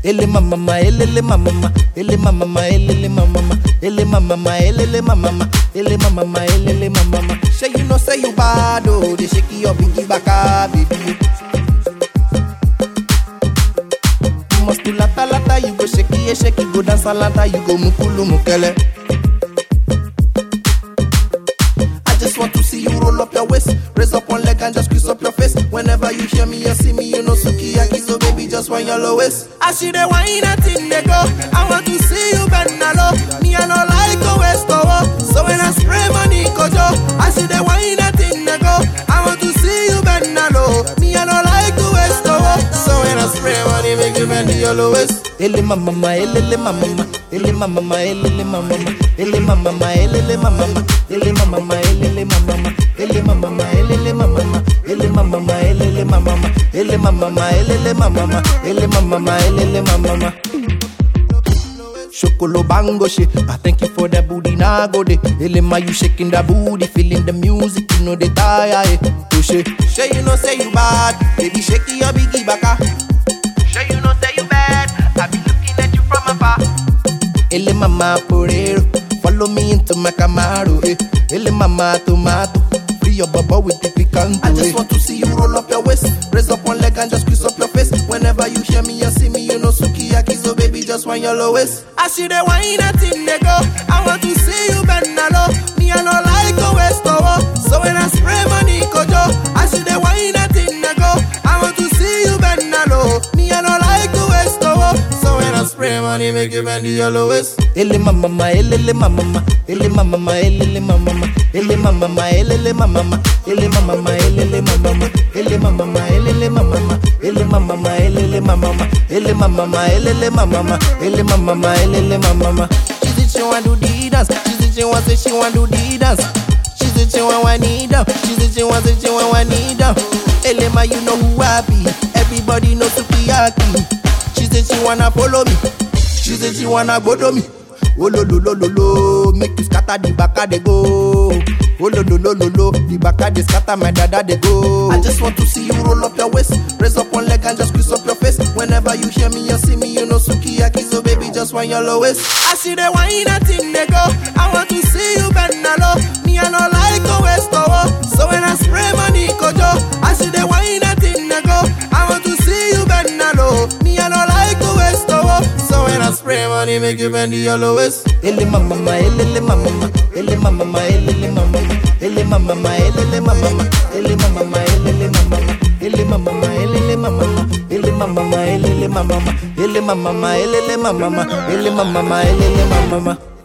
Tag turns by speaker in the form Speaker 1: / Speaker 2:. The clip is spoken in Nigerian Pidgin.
Speaker 1: ele mama ma elele mama ma ele mama ma elele mama ma ele mama ma elele mama ma ele mama ma elele mama ma shey you know say you bad oh dey shake your biggie baka baby you must do lata lata you go shake it shake it go dance alata you go mukulu mukele. I just want to see you roll up your waist, raise up one leg and just squeeze up your face. Whenever you hear me or see me, you know sukiyaki, so baby just want your lowest. I see the wine and thing they go. I want to see you bend a low. Me I no like go west over. So when I spray money kojo, I see the wine and thing they go. I want to see you bend a low. Me I no like go west over. So when I spray money, make you bend your lowest. Ele mama ma, ele mama ma, ele mama ma, ele mama ma, ele mama ma, ele mama ma, ele mama ma, ele mama ma, ele mama ma, ele mama ma, ele mama ma, ele mama ma, ele mama ma, ele mama ma, ele mama ma, ele mama ma. Shokolo bango shit. I thank you for that booty now go de. Elema you shaking that booty, feeling the music, you know they tire eh. Push it. Shay you know say you bad, baby shake your biggie baka. Shay you know say you bad, I be looking at you from afar. Ele mama porero, follow me into my Camaro eh. Ele mama tomato, free your bubble with the picanto I just want to see you roll up your waist, raise up one leg and just squeeze up your face. Whenever you hear me or see me, you know sukiyaki, so baby just want your lowest. I see the wine and thing they go. I want to see you bend a low. Me I no like go west over. So when I spray money kojo, I see the wine and thing they go. I want to see you bend a low. Me I no like go west over. So when I spray money, make you bend your lowest. Ele mama ma, ele mama ma, ele mama ma, ele mama ma, ele mama ma, ele mama ma, ele mama ma, ele mama ma, ele mama ma, ele mama ma, ele mama ma, ele mama ma, ele mama ma, ele mama ma, ele mama ma, ele mama ma. She said she want do the dance, she said she want say she want do the dance. She said she want one knee down, she said she want say she want one knee down. Elema, you know who I be, everybody know Sukiyaki. She said she wanna follow me, she said she wanna go to me. Oh lo lo lo lo lo, make you scatter the baka they go. Oh lo lo lo lo lo, the baka they scatter my dada they go. I just want to see you roll up your waist, raise up one leg and just squeeze up your face. Whenever you hear me or see me, you know sukiyaki, so baby just want your lowest. I see the wine and thing they go. I want to see you bend a low. Me I no like go west over. So when I spray money kojo, I see the wine and thing they go. I want to see you bend a low. Me I no like go west over. So when I spray money, make you bend your lowest. Ele mama ma, ele mama ma, ele mama ma, ele mama ma, ele mama ma, ele mama ma, ele mama ma, ele mama ma, ele mama ma, ele mama ma, ele mama ma, ele mama ma, ele mama ma, ele mama ma, ele mama ma, ele mama ma.